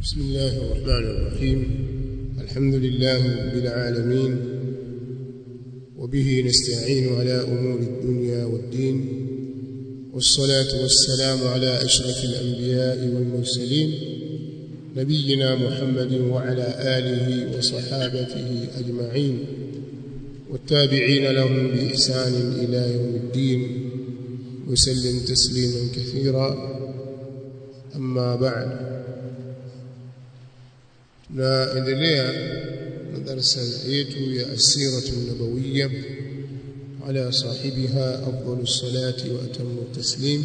بسم الله الرحمن الرحيم الحمد لله رب العالمين وبه نستعين على أمور الدنيا والدين والصلاة والسلام على أشرف الأنبياء والمرسلين نبينا محمد وعلى آله وصحابته أجمعين والتابعين لهم بإحسان إلى يوم الدين وسلم تسليما كثيرا أما بعد tunaendelea na darasa yetu ya asiratu nabawiyya ala sahibiha afdalus salati wa atammu taslim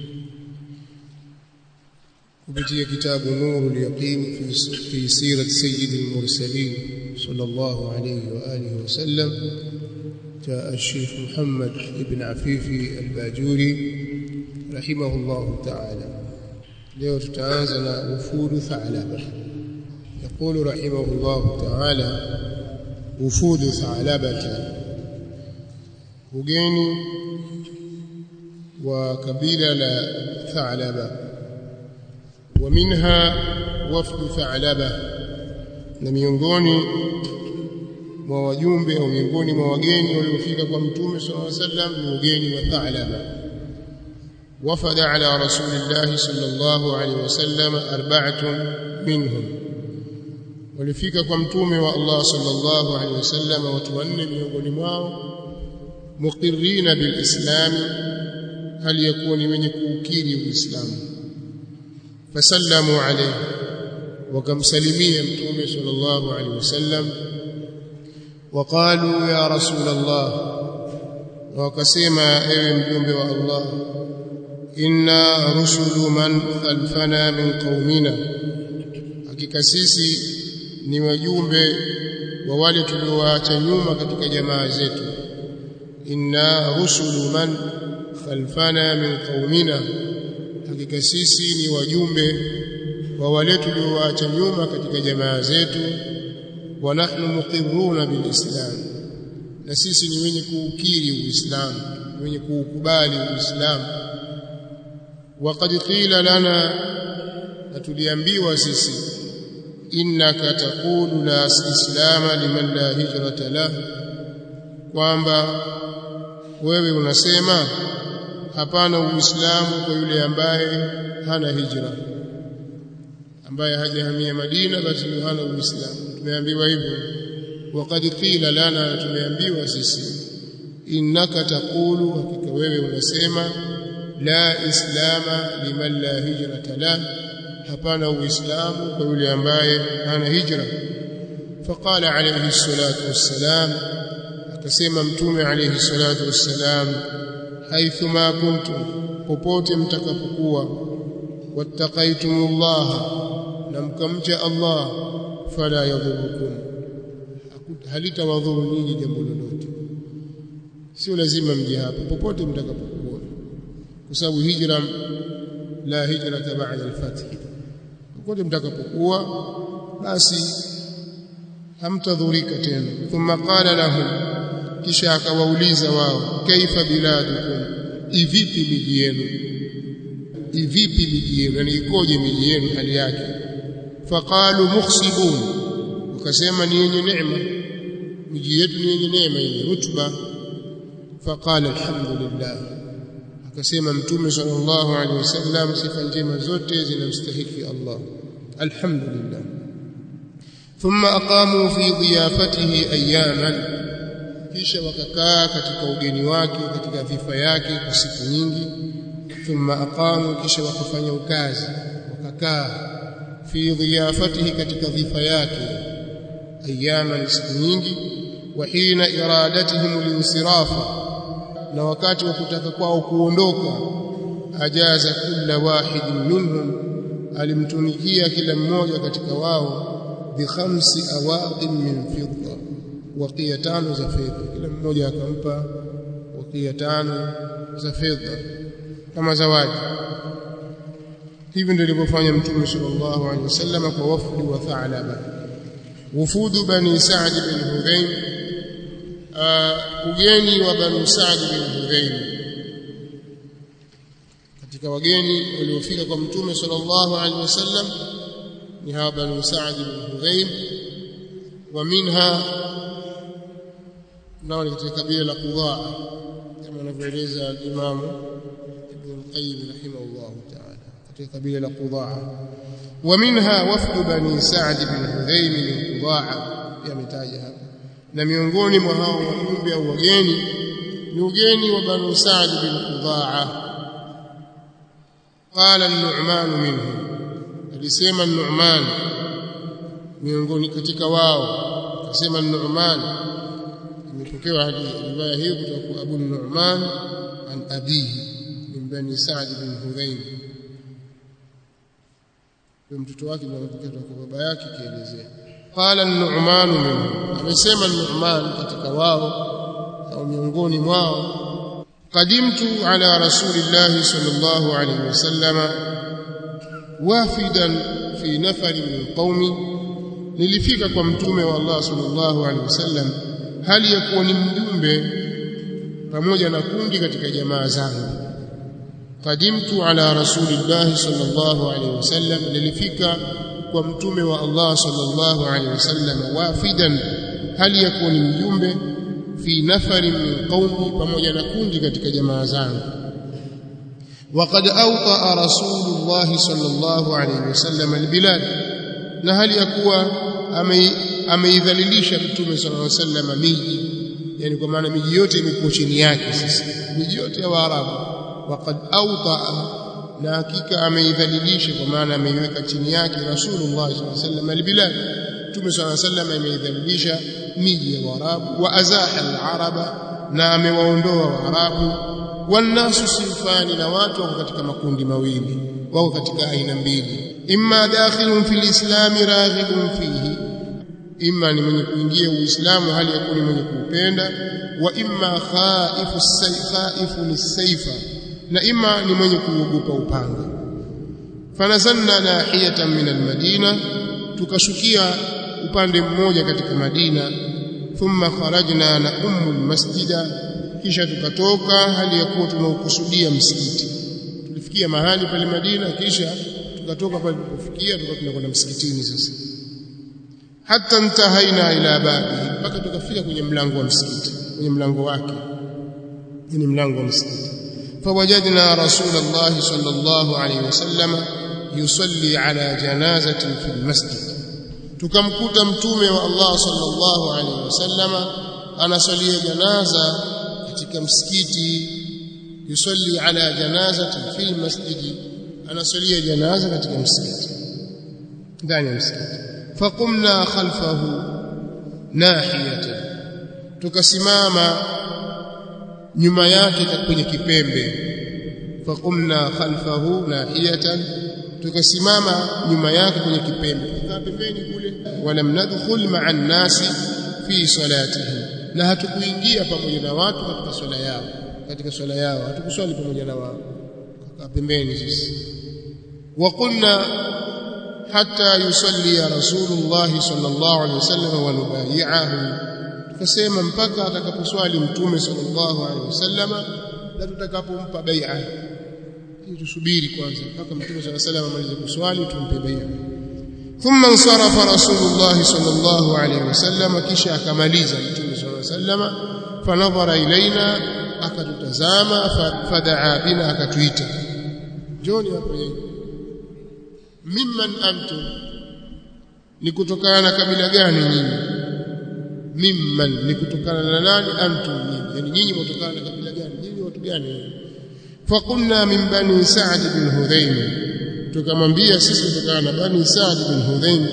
kupitia kitabu nurul yaqin fi fi sirat sayyidil mursalin sallallahu alayhi wa alihi wa sallam جاء الشيخ محمد ابن عفيفي الباجوري رحمه الله تعالى leo tutaanza na ufudu thalaba يقول رحمه الله تعالى وفود ثعلبة وجيني وكبيلة ثعلبة ومنها وفد ثعلبة na miongoni mwa wajumbe au miongoni mwa wageni waliofika kwa mtume sallallahu alaihi wasallam ni ugeni wa Thalaba wafada ala rasulillahi sallallahu alaihi wasallam arba'atun minhum walifika kwa mtume wa Allah sallallahu alaihi wasallam watu wanne miongoni mwao muqirrina bilislam hali yakuwa ni wenye kuukiri uislamu fasallamu alayhi wakamsalimia mtume sallallahu alaihi wasallam وقالوا يا رسول الله وكسما ايوه مجumbe wa Allah inna rusulu man khalfana min qaumina hakika sisi ni wajumbe wa wale tuliowaacha nyuma katika jamaa zetu inna rusulu man khalfana min qaumina hakika sisi ni wajumbe wa wale tuliowaacha nyuma katika jamaa zetu wa nahnu muqirruna bilislam na sisi ni wenye kuukiri uislamu wenye kuukubali uislamu waqad qila lana na tuliambiwa sisi innaka taqulu la islama liman la hijrata lah kwamba wewe unasema hapana uislamu kwa yule ambaye hana hijra ambaye hajahamia Madina basi hana uislamu tumeambiwa hivyo waqad qila lana tumeambiwa sisi innaka taqulu hakika wewe unasema la islama liman la hijrata lah hapana uislamu kwa yule ambaye hana hijra faqala alayhi salatu wassalam akasema mtume alayhi salatu wassalam haithuma kuntum popote mtakapokuwa wattaqaitumullah na mkamcha Allah fala yadhurukum halitawadhuru nyinyi jambo lolote sio lazima mje hapa popote mtakapokuwa kwa sababu hijra la hijrata ba'da al-fath popote mtakapokuwa basi hamtadhurika tena thumma qala lahum kisha akawauliza wao kaifa biladukum ivipi miji yenu ivipi miji yenu yani ikoje miji yenu hali yake faqalu mukhsibun wakasema ni yenye neema miji yetu ni yenye neema yenye rutuba faqala alhamdulillah akasema mtume sallallahu alaihi wasallam sifa njema zote zinamstahiki Allah alhamdulillah thumma aqamu fi dhiyafatihi ayaman kisha wakakaa katika ugeni wake katika dhifa yake kwa siku nyingi thumma aqamu kisha wakafanya ukazi wakakaa fi dhiyafatihi katika dhifa yake ayaman siku nyingi wa hina iradatihim linsirafa na wakati wa kutaka kwao kuondoka ajaza kila wahidin minhum alimtunikia kila mmoja katika wao bi khamsi awaqin min fidda waqiya tano za fedha kila mmoja akampa waqiya tano za fedha kama zawadi hivi ndio alivyofanya mtume sallallahu alaihi wasallam kwa wafdi wa Thalaba wufudu bani Sa'd bin Hudhaym ugeni wa bani Sa'd bin Hudhaym katika wageni waliofika kwa mtume sallallahu alaihi wasallam ni hawa banu Sa'd bin Hudhaym wa minha nao ni katika kabila la Qudaa kama anavyoeleza al-Imam Ibn al-Qayyim rahimahullah ta'ala katika kabila la Qudaa wa minha wafd bani Sa'd bin Hudhaym min Qudaa yametaja hapa na miongoni mwa hao wajumbe au wageni ni ugeni wa banu Sa'd bin Qudaa qala an-Nu'man minhum alisema an-Nu'man miongoni katika wao akasema an-Nu'man imepokewa riwaya hiyo kutoka kwa Abu Nu'man an abihi min bani Sa'd bin Hudhaym kwa mtoto wake anapokea kwa baba yake kielezea qala an-Nu'man minhum amesema an-Nu'man katika wao au miongoni mwao qadimtu ala rasulillahi sallallahu alayhi wasallam wafidan fi nafari min qaumi nilifika kwa mtume wa Allah sallallahu alayhi wasallam hali ya kuwa ni mjumbe pamoja na kundi katika jamaa zangu qadimtu ala rasulillahi sallallahu alayhi wasallam nilifika kwa mtume wa Allah sallallahu alayhi wasallam wafidan hali ya kuwa ni mjumbe fi nafari min qaumi pamoja na kundi katika jamaa zangu وقد أوطأ رسول الله صلى الله عليه وسلم البلاد na hali ya kuwa ameidhalilisha mtume sallallahu alaihi wasallam miji yani kwa maana miji yote imekuwa chini yake sasa miji yote ya Waarabu waqad awta na hakika ameidhalilisha kwa maana ameiweka chini yake Rasulullah sallallahu alaihi wasallam albilad mtume sallallahu alaihi wasallam ameidhalilisha miji ya Waarabu wa azaha alaraba na amewaondoa Waarabu wannasu sinfani na watu wako katika makundi mawili wako katika aina mbili imma dakhilun fil islam raghibun fihi imma ni mwenye kuingia uislamu hali ya kuwa ni mwenye kuupenda wa imma khaifu khaifu nisaifa na imma ni mwenye kuogopa upanga fanazanna nahiyatan min almadina tukashukia upande mmoja katika Madina thumma kharajna na ummu almasjida kisha tukatoka hali ya kuwa tunaukusudia msikiti tulifikia mahali pale Madina kisha tukatoka pale tulipofikia tukawa tunakwenda msikitini sasa hata ntahaina ila babi mpaka tukafika kwenye mlango wa msikiti kwenye mlango wake ni mlango wa msikiti fawajadna rasulullah sallallahu alayhi wasallam yusalli ala janazatin fil masjid tukamkuta mtume wa Allah sallallahu alayhi wasallam anasalia janaza katika msikiti yusalli ala janazatin fil masjid anasalia janaza katika msikiti ndani ya msikiti faqumna khalfahu nahiyatan tukasimama nyuma yake kwenye kipembe faqumna khalfahu nahiyatan tukasimama nyuma yake kwenye kipembe tukaa pembeni kule walam nadkhul ma'a an-nasi fi salatihi na hatukuingia pamoja na watu katika swala yao katika swala yao hatukuswali pamoja na wao tukaa pembeni sisi وقلنا حتى يصلي رسول الله صلى الله عليه وسلم ونبايعه tukasema mpaka atakaposwali mtume sallallahu alaihi wasallama na tutakapompa bai'a ili tusubiri kwanza mpaka mtume sallallahu alaihi wasallam amalize kuswali tumpe bai'a thumma insarafa rasulullah sallallahu alaihi wasallama kisha akamaliza mtume sallallahu alaihi wasallama fanadhara ilaina akatutazama fadaa bina akatuita njoni hapo yeye mimman antum ni kutokana na kabila gani nyinyi mimman ni kutokana na nani antum nyinyi yani nyinyi mtokana na kabila gani nyinyi watu gani faqulna min bani sa'd bin hudhaym tukamwambia sisi kutokana na bani sa'd bin hudhaym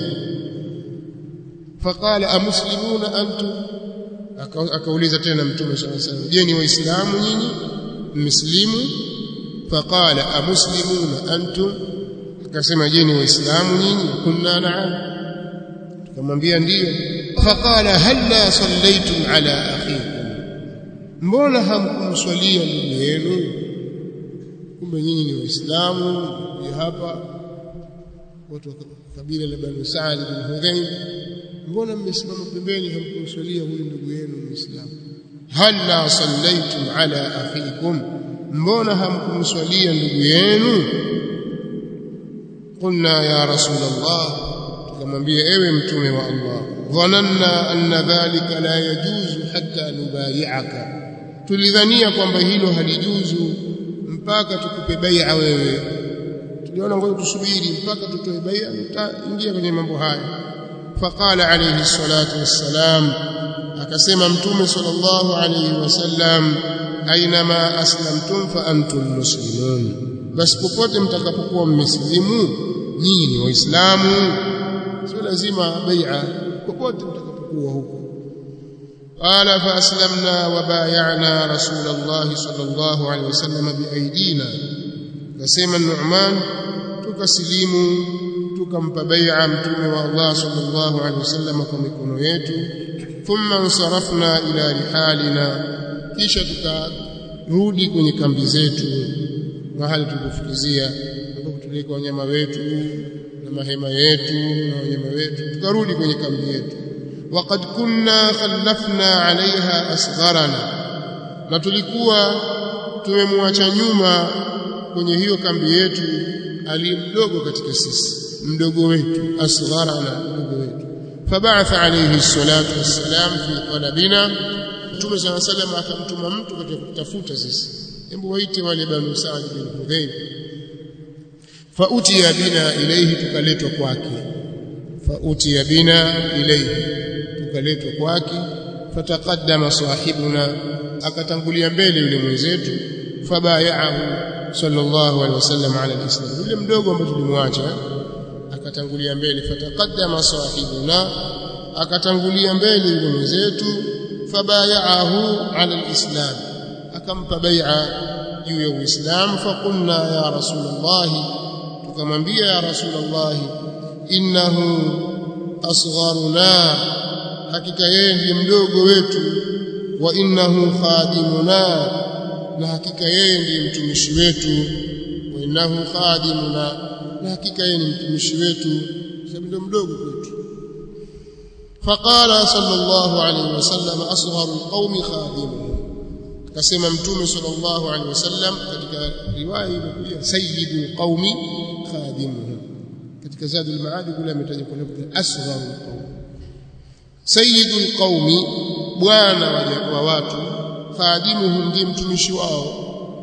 faqala amuslimuna antum akauliza tena mtume sallallahu alaihi wasallam je ni waislamu nyinyi mslimu faqala amuslimuna antum akasema je ni waislamu nyinyi kunna na'am tukamwambia ndiyo faqala halla sallaytum ala akhikum mbona hamkumswalia ndugu yenu kumbe nyinyi ni waislamu ya hapa watu wa kabila la Bani Sa'd bin Hudhaym mbona mmesimama pembeni hamkumswalia huyu ndugu yenu muislamu halla sallaytum ala akhikum mbona hamkumswalia ndugu yenu قلنا يا رسول الله akamwambia ewe mtume wa Allah dhananna anna dhalika la yajuzu hatta nubayi'aka tulidhania kwamba hilo halijuzu mpaka tukupe bai'a wewe tuliona ngoja tusubiri mpaka tutoe bai'a tutaingia kwenye mambo haya faqala alayhi salatu wassalam akasema mtume sallallahu alayhi wasallam ainama aslamtum fa antum muslimun basi popote mtakapokuwa mmesilimu nyinyi ni waislamu sio lazima bai'a popote mtakapokuwa huko qala fa aslamna wa bay'ana rasulullah sallallahu alayhi wasallam biaidina kasema Nu'man tukasilimu tukampa bai'a mtume wa Allah sallallahu alayhi wasallam kwa mikono yetu thumma nsarafna ila rihalina kisha tukarudi kwenye kambi zetu mahali tulipofikizia ambapo tulikuwa wanyama wetu na mahema yetu na wanyama wetu tukarudi kwenye kambi yetu waqad kunna khallafna alaiha asgharana na tulikuwa tumemwacha nyuma kwenye hiyo kambi yetu aliyemdogo katika sisi mdogo wetu asgharana mdogo wetu fabaatha alayhi salatu wassalam fi talabina Mtume صلى الله عليه وسلم akamtuma mtu katika kutafuta sisi hebu waite wale banu Sa'd bin Hudayr fautiya bina ilayhi tukaletwa kwake fautiya bina ilayhi tukaletwa kwake fataqaddama sahibuna akatangulia mbele yule mwenzetu fabayahu sallallahu alaihi wasallam ala alislam yule mdogo ambaye tulimwacha akatangulia mbele fataqaddama sahibuna akatangulia mbele yule mwenzetu fabayahu ala alislam akampa bai'a juu ya uislamu faqulna ya rasulullah tukamwambia ya rasulullah innahu asgharuna hakika yeye ndiye mdogo wetu wa innahu khadimuna na hakika yeye ndiye mtumishi wetu wa innahu khadimuna na hakika yeye ni mtumishi wetu sababu ndio mdogo kwetu فقال صلى الله عليه وسلم أصغر القوم خادمهم akasema mtume sallallahu alaihi wasallam katika riwaya imekuja sayyidul qaumi khadimuhum katika zadul maadi kule ametaja kwa lafzi asgharul qaum sayyidul qaumi bwana wa watu khadimuhum ndiye mtumishi wao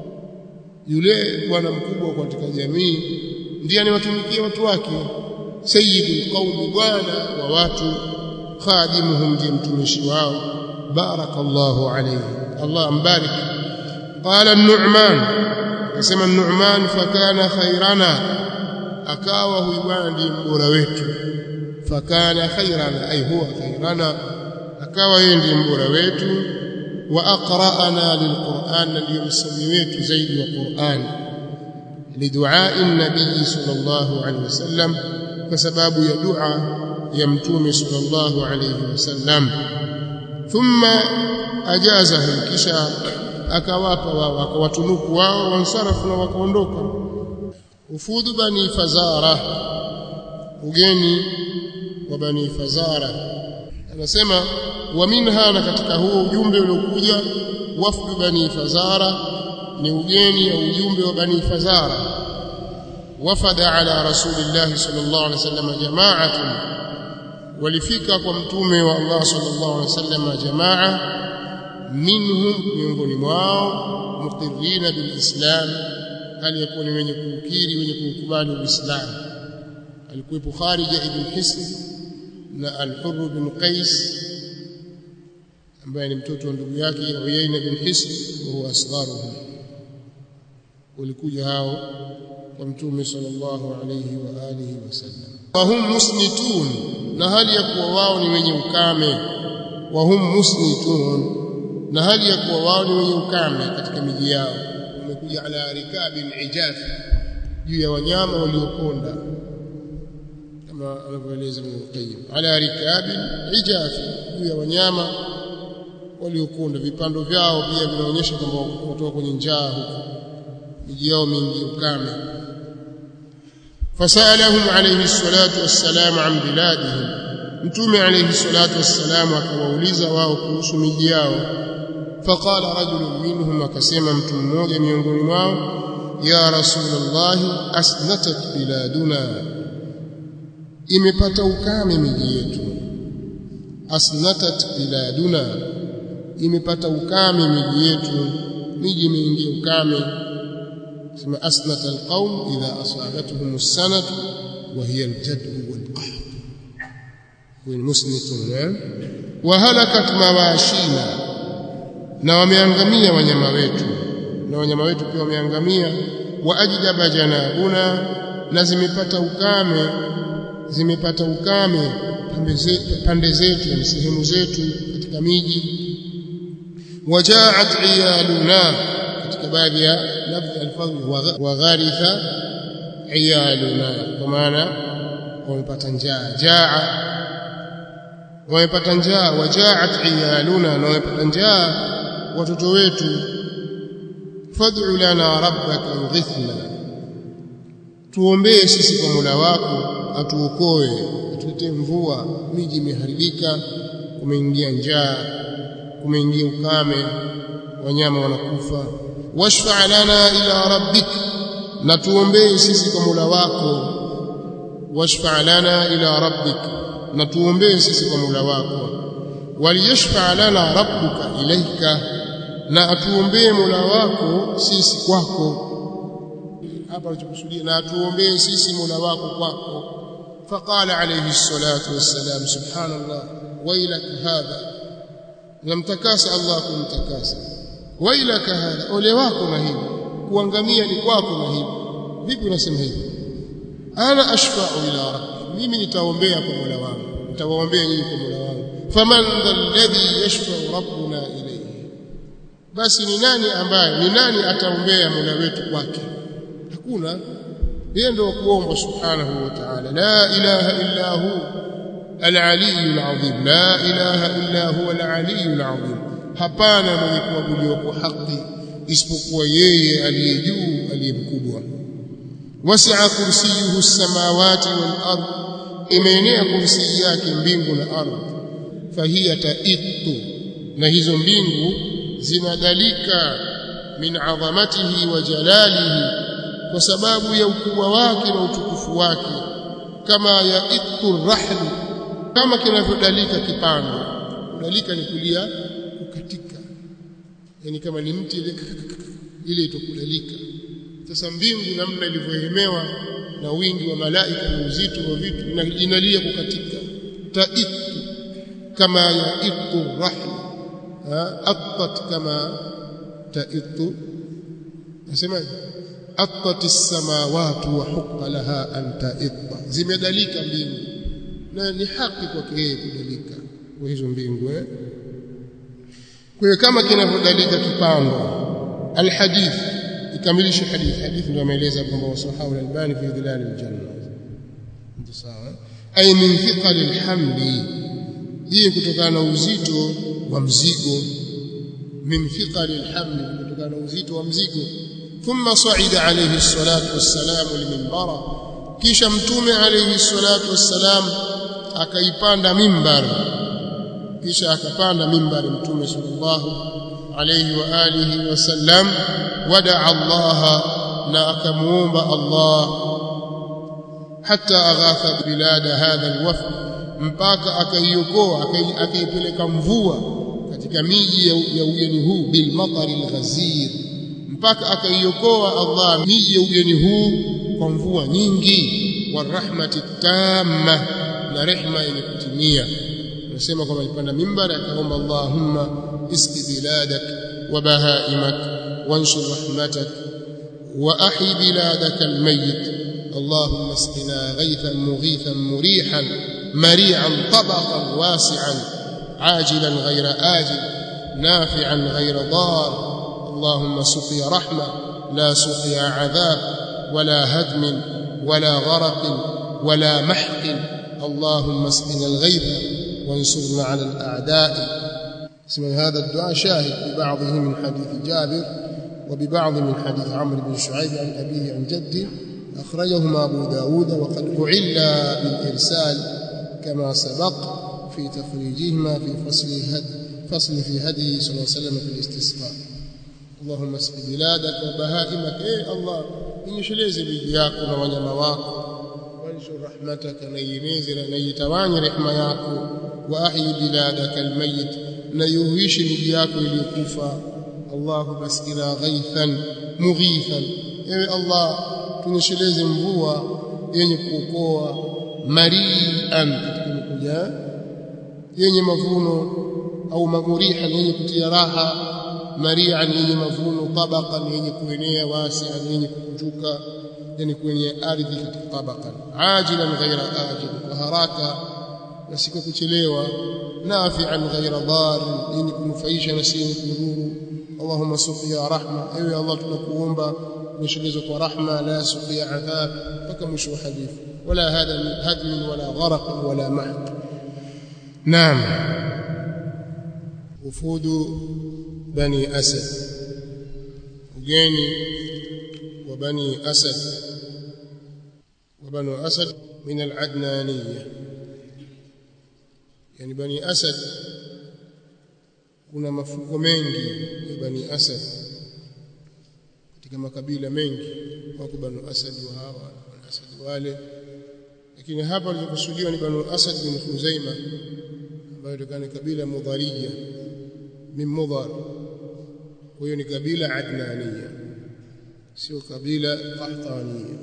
yule bwana mkubwa katika jamii ndiye anawatumikia watu wake sayyidul qaumi bwana wa watu khadimuhum ndiye mtumishi wao barakallahu alayhi Allah ambarik qala an-nu'man akasema an-nu'man fakana khairana akawa huyu bwana ndiye mbora wetu fakana khairana ay huwa khairana akawa yeye ndiye mbora wetu wa aqra'ana lilquran ndiye msomi wetu zaidi wa Qur'an lidu'a'i an-nabiy sallallahu alayhi wasallam kwa sababu ya dua ya mtume sallallahu alayhi wasallam thumma ajazahu kisha akawapa wao akawatunuku wao wansarafu na wakaondoka ufudu bani fazara ugeni wa bani fazara anasema wa minha na katika huo ujumbe uliokuja wafdu bani fazara ni ugeni au ujumbe wa bani fazara wafada ala rasulillah sallallahu alaihi wasallam jama'atun walifika kwa mtume wa Allah sallallahu alaihi wasallam jamaa minhum miongoni mwao muqirrina bilislam hali yakuwa ni wenye kuukiri wenye kuukubali uislamu alikuwepo Kharija ibn Hisn na al-Hurr bin Qais ambaye ni mtoto wa ndugu yake Uyayna bin Hisn wa huwa asgharuhum walikuja hao kwa mtume sallallahu alayhi wa alihi wasallam wa hum musnitun na hali ya kuwa wao ni wenye ukame wa hum musnitun na hali ya kuwa wao ni wenye ukame katika miji yao wamekuja ala rikabin ijaf juu ya wanyama waliokonda kama anavyoeleza Ibn Qayyim ala rikabin ijaf juu ya wanyama waliokonda vipando vyao pia vinaonyesha kwamba watoka kwenye njaa huko miji yao mingi ukame fasalahum alayhi salatu wassalam an biladihim mtume alayhi salatu wassalam akawauliza wao kuhusu miji yao faqala rajulun minhum akasema mtu mmoja miongoni mwao ya rasulullah asnatat biladuna imepata ukame miji yetu asnatat biladuna imepata ukame miji yetu miji imeingia ukame sema asnat alqaum idha asabatuhum as-sanatu wa hiya al-jadbu wal-qahr wa musnitun wa halakat mawashina na wameangamia wanyama wetu na wanyama wetu pia wameangamia wa ajdaba janabuna na zimepata ukame zimepata ukame pande zetu na sehemu zetu katika miji wajaat iyaluna katika baadhi ya lafzi alfadhi wa gharitha iyaluna kwa maana wamepata njaa jaa wamepata njaa wajaat iyaluna na wamepata njaa watoto wetu fad'u lana rabbaka yughithna tuombee sisi kwa Mola wako atuokoe atuletee mvua miji imeharibika kumeingia njaa kumeingia ukame wanyama wanakufa washfa lana ila rabbik na tuombee sisi kwa Mola wako washfa lana ila rabbik na tuombee sisi kwa Mola wako waliyashfa lana rabbuka ilaika na atuombee Mola wako sisi kwako hapa alichokusudia na atuombee sisi Mola wako kwako فقال عليه الصلاة والسلام سبحان الله ويلك هذا لم تكاس الله كن تكاس ويلك هذا ole wako na hivi kuangamia ni kwako na hivi vipi unasema hivi ana ashfa'u ila rabbi mimi nitaombea kwa Mola wangu nitawaombea nyinyi kwa Mola wangu faman alladhi yashfa'u rabbuna ilayhi basi ni nani ambaye ni nani ataombea Mola wetu kwake hakuna yeye ndio kuomba subhanahu wa ta'ala la ilaha illa hu al-aliyyul azim la ilaha illa huwa al-aliyyul azim hapana mwenye kuabudiwa kwa haki isipokuwa yeye aliye juu aliye mkubwa wasi'a kursiyuhu as-samawati wal ard imeenea kursi yake mbingu na ardhi fahiya taittu na hizo mbingu zinadalika min adhamatihi wa jalalihi kwa sababu ya ukubwa wake na utukufu wake kama ya ittu rahli kama kinavyodalika kipando kudalika ni kulia kukatika yani kama ni mti ile ile itokudalika sasa mbingu namna ilivyoemewa na wingi wa malaika na uzito wa vitu inalia kukatika taittu kama ya ittu rahli attat kama taittu nasemaje attat as-samawati wa hukka laha an ta'itta zimedalika mbingu na ni haki kwake yeye kudalika kwa hizo mbingu eh kwa hiyo kama kinavyodalika kipando alhadith ikamilishe hadith hadith ndio ameeleza kwamba wasahahu al-albani fi dhilal al-janna ndio sawa ay min thiqal al-hamli hii kutokana na uzito wa mzigo min thiqal al-hamli kutokana na uzito wa mzigo ثم صعد عليه الصلاة والسلام المنبر kisha mtume alayhi salatu wassalam akaipanda mimbar kisha akapanda mimbari mtume sallallahu alayhi wa alihi wasallam wadaa Allah na akamuomba Allah hatta aghatha bilada hadha alwafd mpaka akaiokoa akaipeleka mvua katika miji ya ugeni huu bil matari alghazir mpaka akaiokoa Allah miji ya ugeni huu kwa mvua nyingi wa rahmati tamma na rehma yenye kutimia nasema kwamba alipanda mimbar akaomba Allahumma iski biladak wa bahaimak wanshur rahmatak wa ahi biladak almayyit اللهم اسقنا غيثا مغيثا مريحا مريعا طبقا واسعا عاجلا غير آجل نافعا غير ضار اللهم سقي رحمة لا سقي عذاب ولا هدم ولا غرق ولا محق اللهم اسقنا الغيث وانصرنا على الأعداء اسم هذا الدعاء شاهد ببعضه من حديث جابر وببعض من حديث عمرو بن شعيب عن أبيه عن جده أخرجهما أبو داود وقد أعل بالإرسال كما سبق في تخريجهما في فصل هد فصل في هديه صلى الله عليه وسلم في الاستسقاء اللهم اسق بلادك وبهائمك اي الله inyesheleze miji yako na wanyama wako wanshur rahmataka na ieneze na itawanye rehema yako wa ahyi biladaka almayit na yuhishi miji yako iliyokufa Allahumma asqina ghaithan mughithan ewe Allah tunyesheleze mvua yenye kuokoa marian katika mkuja yenye mavuno au mamurihan yenye kutia raha marian yenye mavuno tabaqan yenye kuenea wasian yenye kukunjuka yani kwenye ardhi katika tabaqan ajilan ghaira ajil kwa haraka na si kuchelewa nafi'an ghaira dar yenye kunufaisha na si yenye kudhuru Allahumma suqiya rahma ewe Allah tunakuomba nishilizo kwa rahma la suqiya adhab mpaka mwisho wa hadithi wala hada min hadm wala gharq wala mahq naam ufudu bani asad ugeni wa bani asad wa bani asad min al-adnaniyya yani bani asad kuna mafungo mengi ya bani asad katika makabila mengi wako banu asad wa hawa banu asad wale lakini hapa lililokusudiwa ni banu asad bin khuzaima ambayo ni kabila mudhariya min mudhar kwa hiyo ni kabila adnaniya sio kabila qahtaniya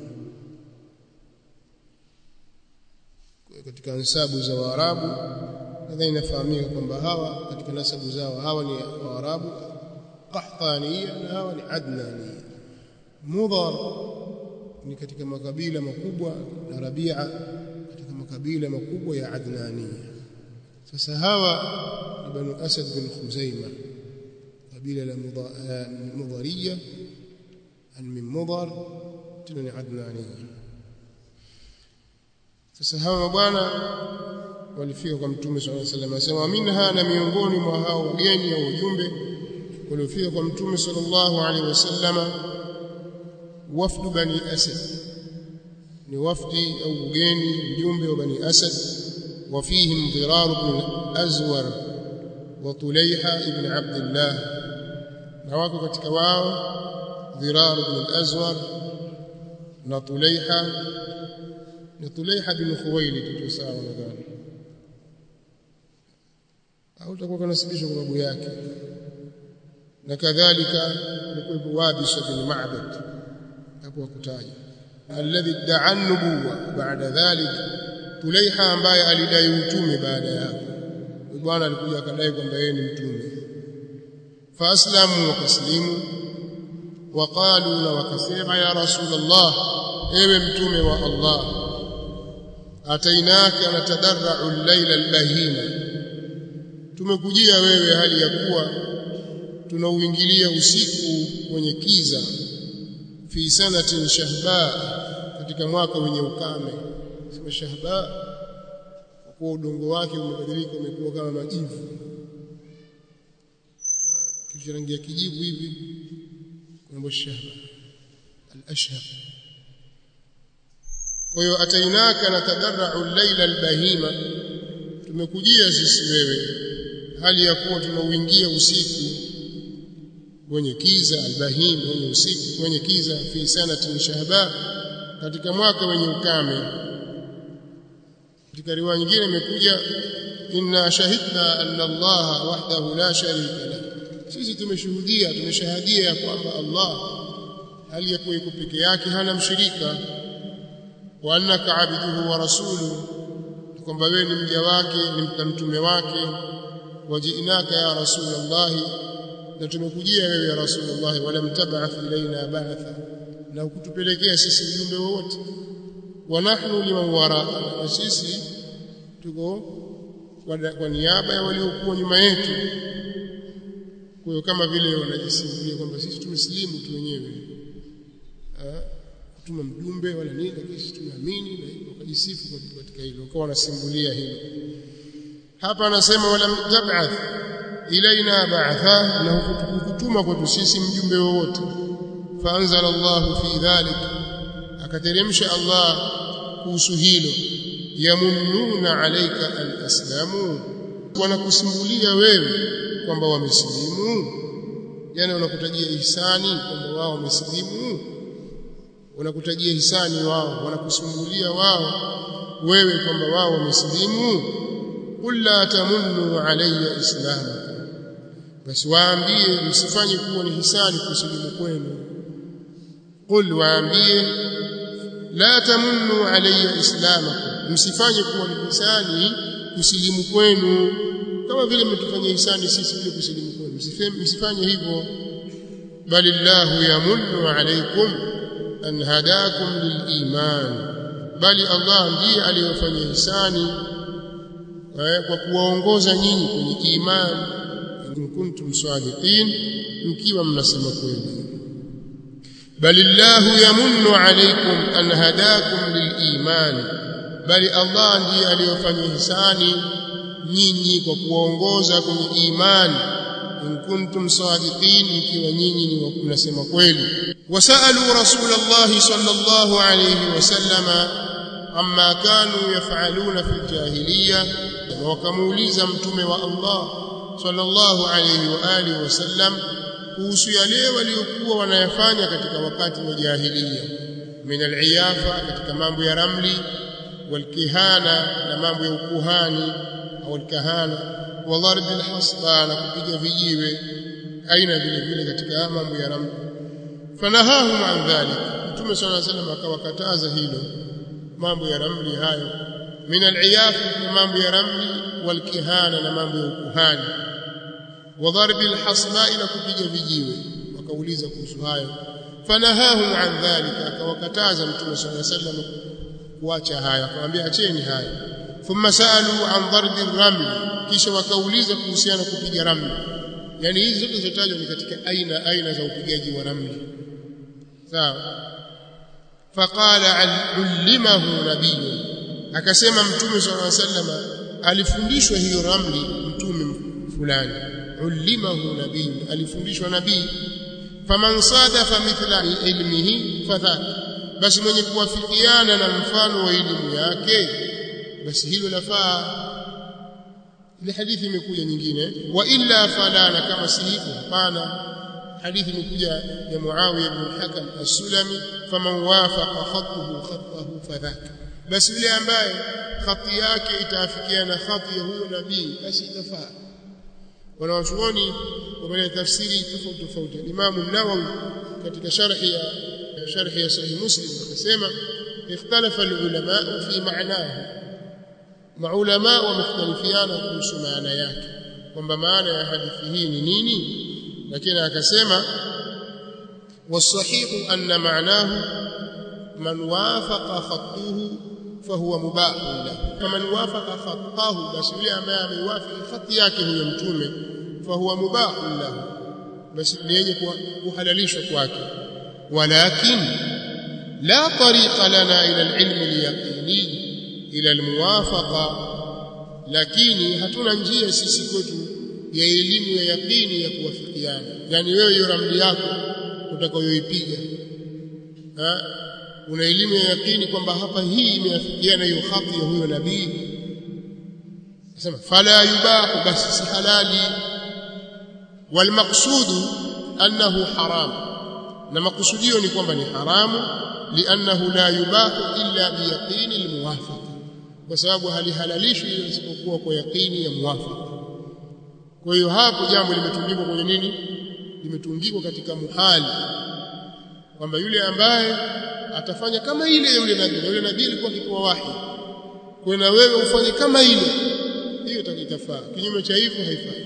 katika nasabu za waarabu nadhani inafahamika kwamba hawa katika nasabu zao hawa ni waarabu qahtaniya na hawa ni adnaniya mudhar ni katika makabila makubwa na rabia katika makabila makubwa ya adnaniya sasa hawa ni banu asad bin khuzaima kabila la mudhariya min mudhar tena ni adnaniya sasa hawa bwana walifika kwa mtume sallallahu alaihi wasallam asema minha na miongoni mwa hao wageni au ujumbe waliofika kwa mtume sallallahu alaihi wasallam wafdu bani asad ni wafdi au ugeni mjumbe wa bani asad وفيهم ضرار بن الأزور وطليحة ابن عبد الله نواكو katika wao ضرار بن الأزور na Tulaiha ni Tulaiha bin Khuwailid tu sawa nadhani au utakuwa kunasibishwa kwa babu yake na kadhalika alikuwa Wabis bin Ma'bad hapo wakutaja alladhi idda'a nubuwa baada dhalik Tulaiha ambaye alidai utume baada yake bwana alikuja akadai kwamba yeye ni mtume faaslamu wakaslimu waqalu na wakasema ya rasulullah ewe mtume wa Allah atainaka natadarra'u al-laila al-bahima tumekujia wewe hali ya kuwa tunauingilia usiku wenye kiza fi sanatin shahba katika mwaka wenye ukame sema shahba kwa udongo wake umebadilika umekuwa kama majivu kisha rangi ya kijivu hivi kuna shahba al-ashhab kwa hiyo atainaka na tadarra'u al-laila al-bahima tumekujia sisi wewe hali ya kuwa tunauingia usiku wenye kiza albahim wenye usiku wenye kiza fi sanati shahba katika mwaka wenye ukame katika riwaya nyingine imekuja inna shahidna anna Allah wahdahu la sharika la sisi tumeshuhudia tumeshahadia ya kwamba Allah hali ya kuwa peke yake hana mshirika wa annaka abduhu wa rasuluhu kwamba wewe ni mja wake ni mtume wake wajinaka ya rasulullah na tumekujia wewe ya rasulullah wala mtabaath ilaina ba'atha na ukutupelekea sisi ujumbe wowote wa nahnu liman wara na sisi tuko kwa niaba ya waliokuwa nyuma yetu kwa hiyo kama vile wanajisimulia kwamba sisi tumesilimu tu wenyewe kutuma mjumbe wala nini lakini sisi tunaamini na wakajisifu katika hilo wakawa wanasimulia hilo hapa anasema wala tab'ath ilaina ba'atha na hukutuma kwetu sisi mjumbe wowote faanzala Allah fi dhalik akateremsha Allah kuhusu hilo yamunnuna alayka an aslamu wanakusimulia wewe kwamba wamesilimu yani wanakutajia ihsani kwamba wao wamesilimu wanakutajia hisani wao wanakusumbulia wao wewe kwamba wao wamesilimu qul la tamunnu alayya islamakum basi waambie msifanye kuwa ni hisani kusilimu kwenu qul waambie la tamunnu alayya islamakum msifanye kuwa ni hisani kusilimu kwenu kama vile mmetufanyia hisani sisi vile kusilimu kwenu msifanye hivyo bali llahu yamunnu alaykum an hadakum liliman bali Allah ndiye aliyofanya hisani kwa kuwaongoza nyinyi kwenye imani in kuntum sadiqin mkiwa mnasema kweli bali llahu yamunnu alaykum an hadakum liliman bali Allah ndiye aliyofanya hisani nyinyi kwa kuwaongoza kwenye imani in kuntum sadiqin ikiwa nyinyi ni mnasema kweli wasalu rasulullah sallallahu alayhi wasallama amma kanu yafaluna fil jahiliya wakamuuliza mtume wa Allah sallallahu alayhi wa alihi wasallam kuhusu yale waliokuwa wanayafanya katika wakati wa jahiliya min al-iyafa katika mambo ya ramli walkihana na mambo ya ukuhani au alkahana wa dharb alhasba na kupiga vijiwe aina vile vile katika mambo ya ramli fanahahum an dhalik mtume sallallahu alayhi wasallam akawakataza hilo mambo ya ramli hayo min al-iyafa na mambo ya ramli walkihana na mambo ya ukuhani wa dharb alhasba na kupiga vijiwe wakauliza kuhusu hayo fanahahum an dhalika akawakataza mtume sallallahu alayhi wasallam kuacha haya akamwambia acheni haya thumma saalu an dharbi ramli kisha wakauliza kuhusiana kupiga ramli yani hizi zote zilizotajwa ni katika aina aina za upigaji wa ramli sawa faqala ulimahu nabiyyu akasema mtume sallallahu alaihi wasallam alifundishwa hiyo ramli mtume fulani ulimahu nabiyyu alifundishwa nabii faman sadafa mithla ilmihi fadhaka basi mwenye kuwafikiana na mfano wa elimu yake basi hilo lafaa ile hadithi imekuja nyingine wa illa fala na kama si hivyo hapana hadithi imekuja ya Muawiya ibn Hakam as-Sulami faman wafaqa khatuhu khatahu fadhaka basi yule ambaye khati yake itaafikiana khati ya huyo nabii basi itafaa wanawachuoni wameleta tafsiri tofauti tofauti Imam an-Nawawi katika sharhi ya sharhi ya sahih Muslim akasema ikhtalafa al-ulama fi ma'nahu maulama wamekhtalifiana kuhusu maana yake kwamba maana ya hadithi hii ni nini lakini akasema wasahihu anna ma'nahu man wafaqa khattuhu fahuwa mubahun lahu faman wafaqa khattahu basi yule ambaye ameiwafiki khati yake huyo mtume fahuwa mubahun lahu basi ni yenye kuhalalishwa kwake walakin la tariqa lana ila al-ilm al-yaqini ila al-muwafaqa lakini hatuna njia sisi kwetu ya elimu ya yaqini ya kuwafikiana yani wewe hiyo ramli yako utakayoipiga una elimu ya yaqini kwamba hapa hii imeafikiana hiyo khati ya huyo nabii nasema fala yubahu basi si halali walmaqsudu annahu haram na makusudio ni kwamba ni haramu liannahu la yubahu illa biyaqini almuwafaqa kwa sababu halihalalishwi isipokuwa kwa yaqini ya muwafaqa kwa hiyo hapo jambo limetundikwa kwenye nini limetungikwa katika muhali kwamba yule ambaye atafanya kama ile yule nabii na yule nabii alikuwa akipewa wahi kwa na wewe ufanye kama ile hiyo itakitafaa kinyume cha hivyo haifai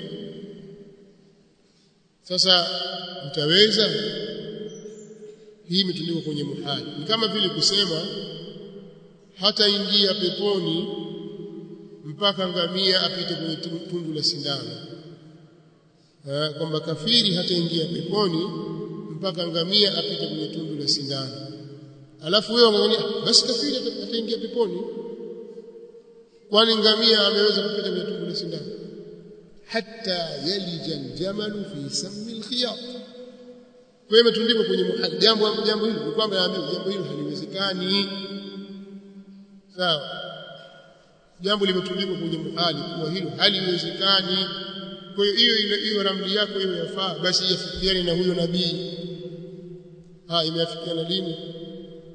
sasa utaweza hii imetundikwa kwenye muhali ni kama vile kusema hata ingia peponi mpaka ngamia apite kwenye tundu la sindano kwamba kafiri hataingia peponi mpaka ngamia apite kwenye tundu la sindano alafu wewe unangania basi kafiri ataingia peponi kwani ngamia ameweza kupita kwenye tundu la sindano hatta yalija aljamalu fi sammi alkhiyat kwa imetundikwa kwenye jambo jambo hili ni kwamba naambiwa jambo hilo haliwezekani sawa jambo limetundikwa kwenye muhali kuwa hilo haliwezekani kwa hiyo hiyo hiyo ramli yako hiyo yafaa basi yafikiane na huyo nabii ah imeafikiana lini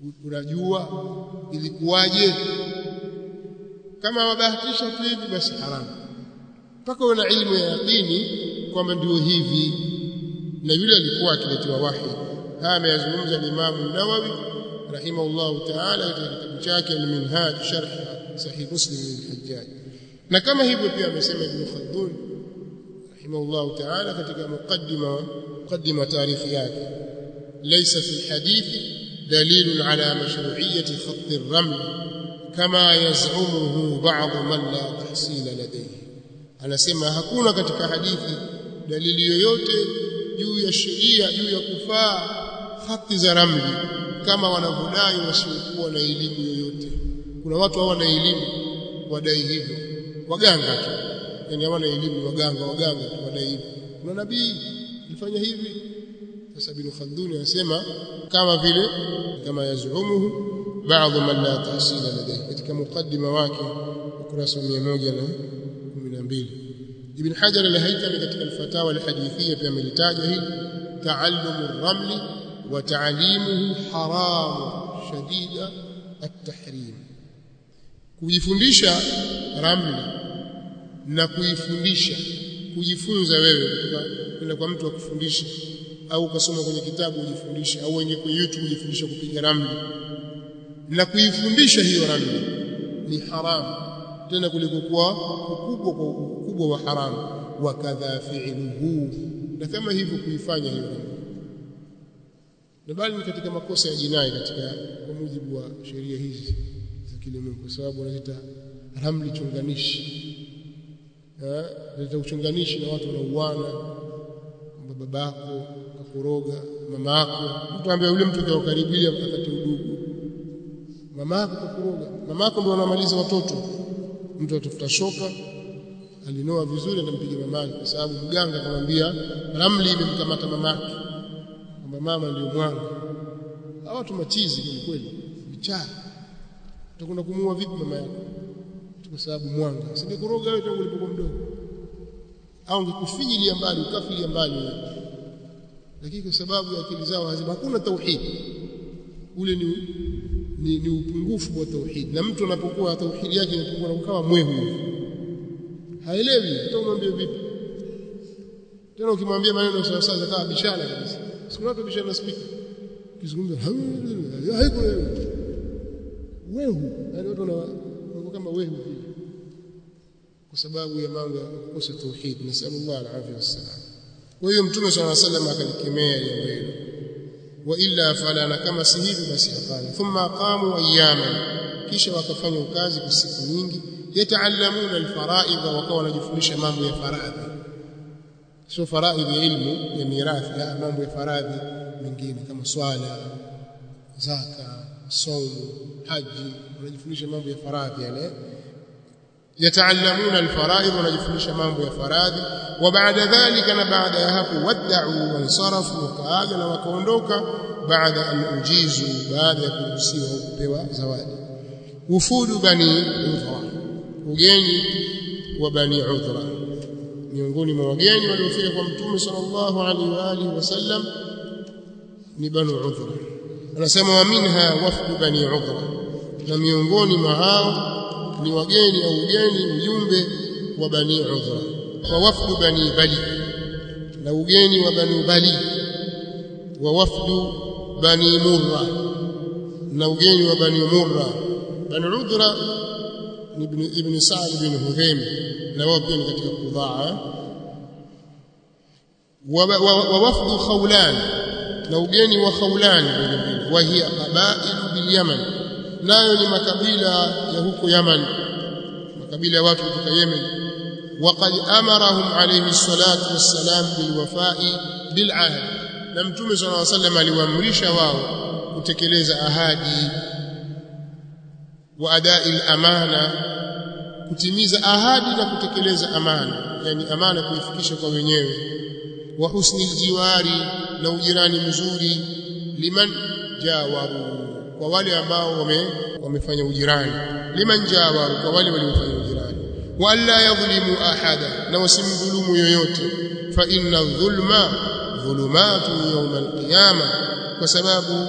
unajua ilikuwaje kama wabahatisha tu hivi basi haramu mpaka uwe na ilmu ya yaqini kwamba ndio hivi na yule alikuwa akiletewa wahi haya ameyazungumza Imam Nawawi rahimahullahu ta'ala katika kitabu chake al-Minhaj sharh sahih Muslim al-Hajjaj na kama hivyo pia amesema Ibn Khaldun rahimahullahu ta'ala katika muqaddima muqaddima tarihi yake laysa fi al-hadith dalil ala mashru'iyyati khatt ar-raml kama yaz'umuhu ba'd man la tahsila ladayhi anasema hakuna katika hadithi dalili yoyote juu ya sheria juu ya kufaa hati za ramli kama wanavyodai wasiokuwa na elimu yoyote kuna watu hawana elimu wadai hivyo waganga tu yani hawana elimu waganga waganga tu wadai hivyo kuna nabii alifanya hivi sasa bin Khaldun anasema kama vile kama yazumuhu baadhi man la tahsila ladayhi katika mukaddima wake ukurasa 112 Ibn Hajar al-Haytami katika al-Fatawa al-Hadithiyya pia amelitaja hili ta'allum ar-ramli wa ta'limuhu haram shadida at-tahrim kujifundisha ramli na kuifundisha kujifunza wewe kutoka kwenda kwa mtu akufundisha au ukasoma kwenye kitabu ujifundishe au uingie kwenye YouTube ujifundishe kupiga ramli na kuifundisha hiyo ramli ni haramu tena kuliko kuwa ukubwa kwa ukubwa wa haramu wa kadha fi'luhu na kama hivyo kuifanya hiyo na bali ni katika makosa ya jinai katika kwa mujibu wa sheria hizi za kilimwengu kwa sababu wanaita ramli chunganishi eh ndio uchunganishi na watu wanauana kwamba babako kakuroga mama yako mtu ambaye yule mtu kwa karibia akati udugu mama yako kakuroga mama yako ndio anamaliza watoto mtu atafuta shoka alinoa vizuri anampiga mamake kwa sababu mganga akamwambia ramli imemkamata mamake kwamba mama ndio mwanga hawa watu machizi kwa kweli vichaa utakwenda kumuua vipi mama yako kwa sababu mwanga singekuroga wewe tangu ulipokuwa mdogo au ngekufinyilia mbali ukafilia mbali wewe lakini kwa sababu ya akili zao hazima hakuna tauhid ule ni ni, ni upungufu wa tauhid na mtu anapokuwa tauhid yake inapungua na kukawa mwehu haelewi hata umwambie vipi tena ukimwambia maneno sawa sawa kama bishana kabisa siku watu bishana speaker kizungumza haiko wehu yani watu wanakuwa kama wehu vile kwa sababu ya mambo ya kukosa tauhid nasallallahu alaihi wasallam kwa hiyo mtume swalla sallam akalikemea jambo hilo wa illa fala na kama si hivi basi hapana thumma qamu ayyaman kisha wakafanya ukazi kwa siku nyingi yataallamuna alfaraidh wakawa wanajifundisha mambo ya faradhi sio faraidh ya ilmu ya mirathi ya mambo ya faradhi mengine kama swala zaka saumu haji wanajifundisha mambo ya faradhi yale yataallamuna alfaraidh wanajifundisha mambo ya faradhi wa baada dhalika na baada ya hapo wad'u wansarafu wakaaga na wakaondoka baada an ujizu baada ya kuruhusiwa au kupewa zawadi wufudu bani udhra ugeni wa bani udhra miongoni mwa wageni waliofika kwa mtume sallallahu alaihi wa alihi wasallam ni bani udhra anasema wa minha wafdu bani udhra na miongoni mwa hao ni wageni au ugeni ujumbe wa bani udhra wa wafdu bani bali na ugeni wa bani bali wa wafdu bani murra na ugeni wa bani murra bani udhra ni ibn ibn sa'd bin hudhaim na wao pia ni katika kudhaa wa wafdu khawlan na ugeni wa khawlan vile vile wa hiya qabailu bil yaman nayo ni makabila ya huko Yaman makabila ya watu kutoka Yemen وقد امرهم عليه الصلاه والسلام بالوفاء بالعهد na mtume صلى الله عليه وسلم aliwaamrisha wao kutekeleza ahadi wa adai al-amana kutimiza ahadi na kutekeleza amana yani amana kuifikisha kwa wenyewe wa husni aljiwari na ujirani mzuri liman jawaru kwa wale ambao wame wamefanya ujirani liman jawaru kwa wale waliofanya ujirani wala yadhlimu ahada na wasimdhulumu yoyote fa inna dhulma dhulumatu yawm alqiyama kwa sababu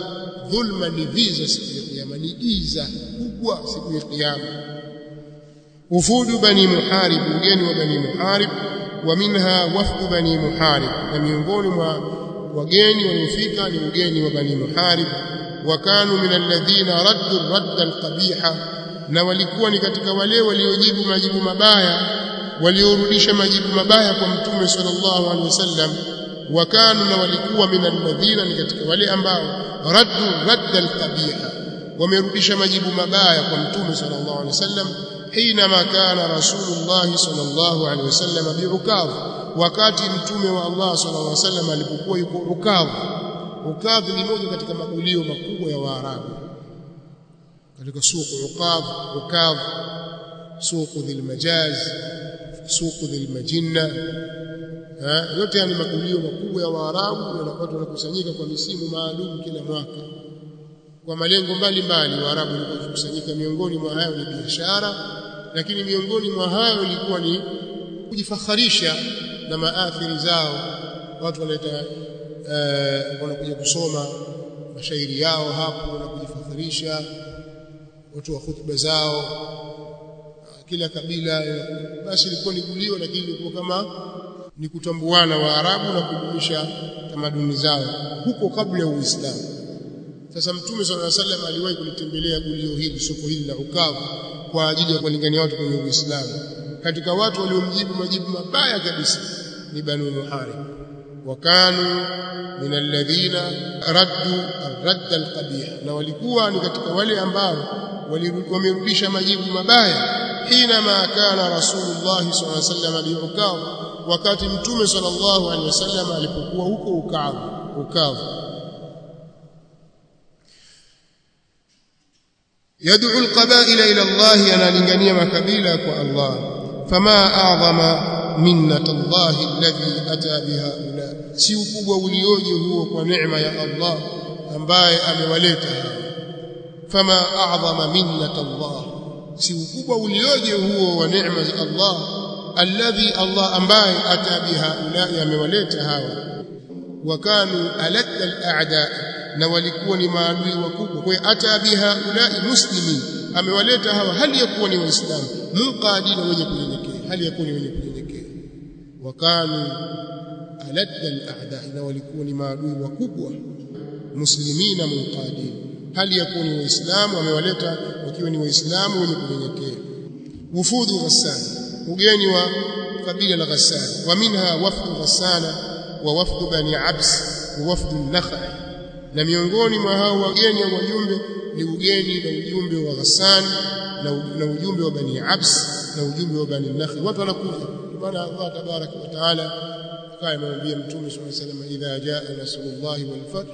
dhulma ni viza siku ya kiyama ni giza kubwa siku ya kiyama ufudu bani muharib ugeni wa bani muharib wa minha wafdu bani muharib na miongoni mwa wageni waliofika ni ugeni wa bani muharib wa kanu min alladhina raddu radda alqabiha na walikuwa ni katika wale waliojibu majibu mabaya waliorudisha majibu mabaya kwa mtume sallallahu alaihi wasallam wa kanu na walikuwa min alladhina ni katika wale ambao raddu radda alqabiha wamerudisha majibu mabaya kwa mtume sallallahu alaihi wasallam حينما كان رسول الله صلى الله عليه وسلم بعكاظ wakati mtume wa Allah sallallahu alaihi wasallam alipokuwa yuko Ukadh Ukadh ni moja katika magulio makubwa ya Waarabu katika suku Ukadh Ukadh suku dhil majaz suku dhil majinna yote yani magulio makubwa ya Waarabu na watu wanakusanyika kwa misimu maalum kila mwaka kwa malengo mbalimbali Waarabu walikuwa wakikusanyika miongoni mwa hayo ni biashara lakini miongoni mwa hayo ilikuwa ni kujifakharisha na maathiri zao watu wanaleta uh, wanakuja kusoma mashairi yao hapo na kujifakharisha watu wa hutuba zao kila kabila basi ilikuwa ni gulio lakini ilikuwa kama ni kutambuana Waarabu na kudumisha tamaduni zao huko kabla ya Uislamu sasa mtume sallallahu alaihi wasallam aliwahi kulitembelea gulio hili soko hili la Ukavu kwa ajili ya kuwalingania watu kwenye Uislamu katika watu waliomjibu majibu mabaya kabisa ni Banu Muharib wakanu min alladhina raddu ar-radd al-qabih na walikuwa ni katika wale ambao wamerudisha majibu mabaya hina ma kana rasulullah sallallahu alaihi wasallam biukav wakati mtume sallallahu alaihi wasallam alipokuwa huko ukavu ukavu يدعو القبائل إلى الله أنا لنغني مكبيلة الله فما أعظم منة الله الذي أتى بهؤلاء سيكوب وليوجه هو ونعمة يا الله أمباي أموليتها فما أعظم منة الله سيكوب وليوجه هو ونعمة الله الذي الله أمباي أتى بهؤلاء أموليتها وكانوا ألد الأعداء na walikuwa ni maadui wakubwa kwa hiyo ata biha ulai muslimin amewaleta hawa hali ya kuwa ni waislamu munqadina wenye kunyenyekea hali ya kuwa ni wenye kunyenyekea wakanu aladda al-a'da na walikuwa ni maadui wakubwa muslimina munqadin hali ya kuwa ni waislamu amewaleta wakiwa ni waislamu wenye kunyenyekea wufudu ghassan ugeni wa kabila la ghassan wa minha wafdu ghassana wa wafdu bani abs wa wafdu an-nakhai na miongoni mwa hao wageni au wajumbe ni ugeni na ujumbe wa Ghassan na, na ujumbe wa Bani Abs na ujumbe wa Bani Nakhl watu wanakuja maana Allah tabarak wa taala kama amemwambia mtume swalla sallam idha jaa nasrullahi wal fath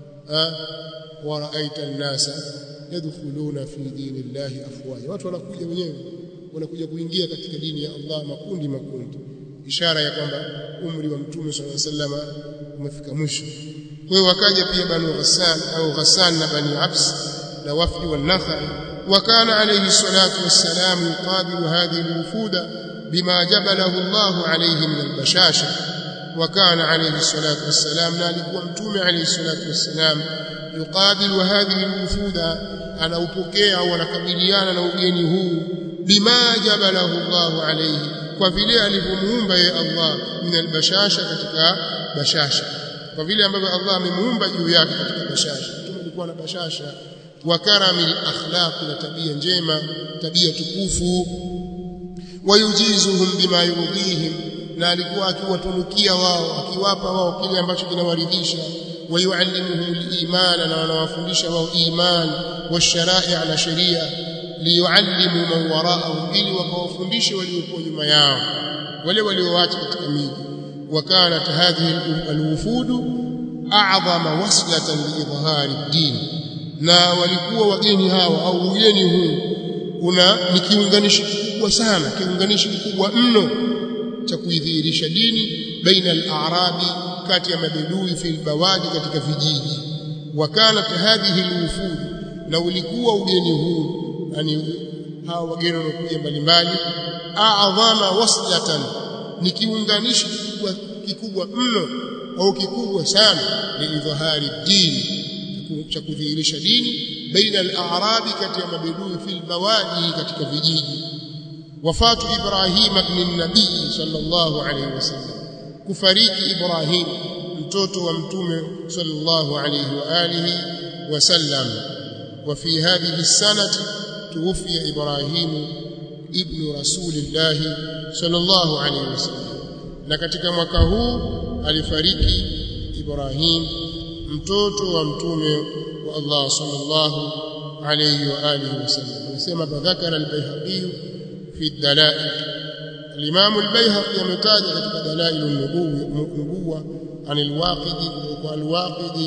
wa ra'aita an-nasa yadkhuluna fi dinillahi afwaja watu wanakuja wenyewe wanakuja kuingia katika dini ya Allah makundi makundi ishara ya kwamba umri wa mtume swalla sallam umefika mwisho kwa hiyo wakaja pia banu Ghassan au Ghassan na bani Abs na wafdi wa Nakhai وكان عليه الصلاة والسلام يقابل هذه الوفود بما جبله الله عليه من البشاشة وكان عليه الصلاة والسلام نالك ومتوم عليه الصلاة والسلام يقابل هذه الوفود أنا أبكي ونكبليان نوجينه بما جبله الله عليه وفي alivyomuumba ya Allah min albashasha katika bashasha kwa vile ambavyo Allah amemuumba juu yake katika bashasha mtume alikuwa na bashasha wa karamil akhlaq na tabia njema tabia tukufu wayujizuhum bima yurdihim na alikuwa akiwatunukia wao akiwapa wao kile ambacho kinawaridhisha wayuallimuhum al-iman na wanawafundisha wao iman washarai' na sheria liyuallimu man wara'ahum ili wakawafundishe waliokuwa nyuma yao wale walioacha katika miji وكانت هذه الوفود أعظم وصلة لإظهار الدين na walikuwa wageni hawa au ugeni huu una ni kiunganishi kikubwa sana kiunganishi kikubwa mno cha kuidhihirisha dini baina al-a'rabi kati ya mabedui fil bawadi katika vijiji wakanat hadhihi al-wufud na ulikuwa ugeni huu yani hawa wageni wanakuja mbalimbali a'dhama waslatan ni kiunganishi kikubwa kikubwa mno au kikubwa sana liidhahari dini cha kudhihirisha dini baina al-a'rabi kati ya mabedui fil bawadi katika vijiji wafatu Ibrahim ibn nabii sallallahu alayhi wasallam kufariki Ibrahim mtoto wa mtume sallallahu alayhi wa alihi wasallam wa fi hadhihi as-sanati tuwfiya Ibrahim ibn rasulillah sallallahu alayhi wasallam na katika mwaka huu alifariki Ibrahim mtoto wa mtume wa Allah sallallahu alayhi wa alihi wasallam anasema badhakara al-Baihaqi fi ad-dalail al-Imam al-Baihaqi ametaja katika dalail an-nubuwwa an al-Waqidi wa al-Waqidi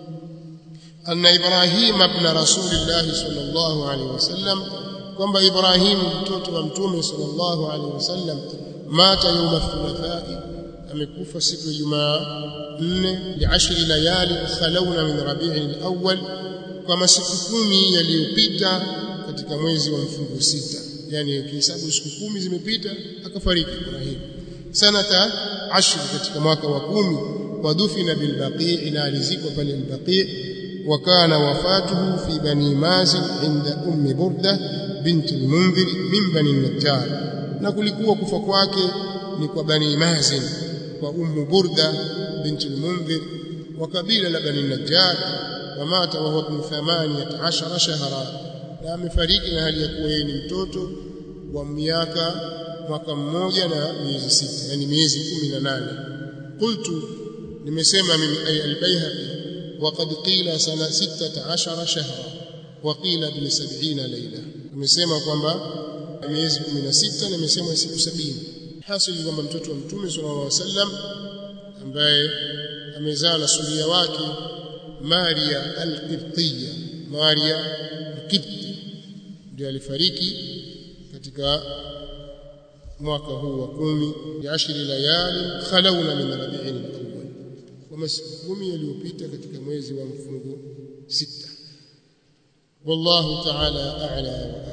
anna Ibrahim ibn Rasulillah sallallahu alayhi wasallam kwamba Ibrahim mtoto wa mtume sallallahu alayhi wasallam mata يوم الثلاثاء amekufa siku ya Jumaa 4 liashri layali khalawna min rabi'in al-awwal kwa masiku kumi yaliyopita katika mwezi wa mfungo sita yani kihesabu siku kumi zimepita akafariki Ibrahim sanata ashri katika mwaka wa kumi wadufina bilbaqi na alizikwa pale albaqi وكان وفاته في بني مازن عند أم بردة بنت المنذر من بني النجار na kulikuwa kufa kwake ni kwa bani mazin kwa ummu burda binti al-munzir wa kabila la bani najjar wa mata wa huwa ibn 18 shahra na amefariki na hali ya kuwa yeye ni mtoto wa miaka mwaka mmoja na miezi sita yani miezi 18 qultu nimesema mimi ay al-bayhaqi وقد قيل سنه 16 شهرا وقيل bil 70 layla nimesema kwamba miezi 16 na imesema siku 70 hasili kwamba mtoto wa mtume sallallahu alaihi wasallam ambaye amezaa na suria wake Maria al-Qibtiyya Maria al-Qibti ndiye alifariki katika mwaka huu wa kumi ya ashri layali khalawna min rabi'in al-awwal kwa masiku kumi yaliyopita katika mwezi wa mfungo sita wallahu ta'ala a'la wa